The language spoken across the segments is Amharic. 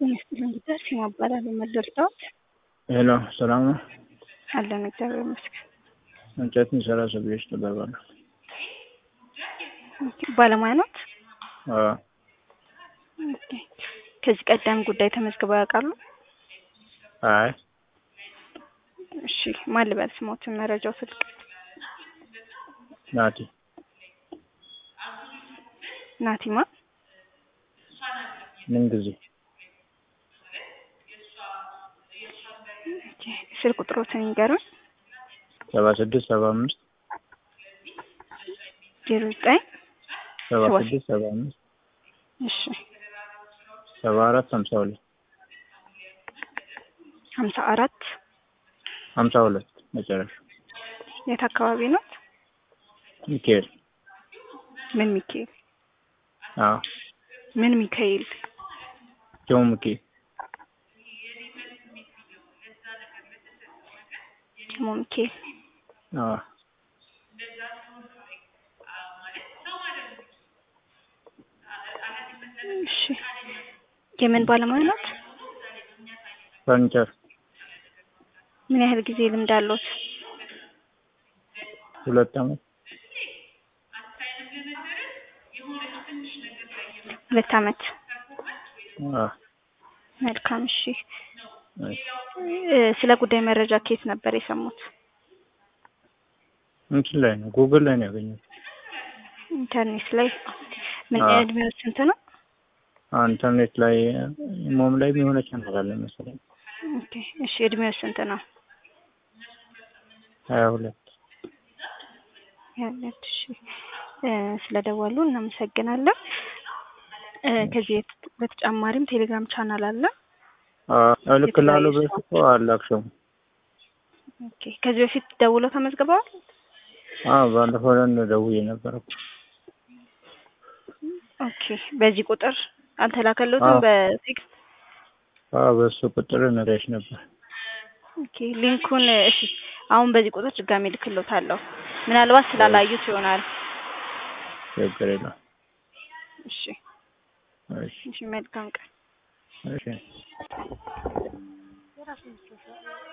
ይመስገን እንግዲህ ሲማ እባላለሁ። መለርታዎት ሄሎ፣ ሰላም ነው? አለን እግዚአብሔር ይመስገን። እንጨት የሚሰራ ሰብዮች ትገባለሁ። ባለሙያ ኖት? አዎ፣ ኦኬ። ከዚህ ቀደም ጉዳይ ተመዝግበው ያውቃሉ? አይ እሺ፣ ማን ልበል ስሞትን፣ መረጃው፣ ስልክ? ናቲ ናቲማ ምን ጊዜ ኦኬ። ስልክ ቁጥሮትን ይንገሩን። ሰባ ስድስት ሰባ አምስት ዜሮ ዘጠኝ ሰባ ሰባ ስድስት ሰባ አምስት እሺ፣ ሰባ አራት ሀምሳ ሁለት ሀምሳ አራት ሀምሳ ሁለት መጨረሻ የት አካባቢ ነው? ሚካኤል ምን ሚካኤል? አዎ ምን ሚካኤል? ጆ ሚካኤል ጀሞ ሚካኤል። አዎ እሺ፣ የምን ባለሙያ ናት? ፈርኒቸር ምን ያህል ጊዜ ልምድ አለዎት? ሁለት አመት ሁለት አመት። አዎ መልካም። እሺ፣ እሺ። እ ስለ ጉዳይ መረጃ ከየት ነበር የሰሙት? እንትን ላይ ነው ጉግል ላይ ነው ያገኘሁት። ኢንተርኔት ላይ። ምን አዎ። እድሜው ስንት ነው? አዎ፣ ኢንተርኔት ላይ ሞም ላይ የሆነ ቻናል አለ መሰለኝ ኦኬ። እሺ፣ እድሜው ስንት ነው? ሀያ ሁለት ያለት። እሺ፣ እ ስለደወሉ እናመሰግናለን። እ ከዚህ የት- በተጨማሪም ቴሌግራም ቻናል አለ። አዎ እልክልሃለሁ በፊት እኮ አላክሽውም። ኦኬ። ከዚህ በፊት ደውለው ተመዝግበዋል? አዎ ባለፈው ዕለት ደውዬ ነበር እኮ ኦኬ። በዚህ ቁጥር አልተላከለትም? አዎ። በቴክስት አዎ በሱ ቁጥር ነግሬሽ ነበር። ኦኬ። ሊንኩን እሺ፣ አሁን በዚህ ቁጥር ድጋሜ ልክሎታለሁ። ምናልባት ስላላዩት ይሆናል። ችግር የለም። እሺ፣ እሺ እሺ። መልካም ቀን። እሺ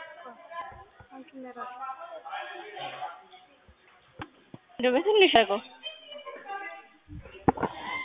እንደው በትንሽ አድርገው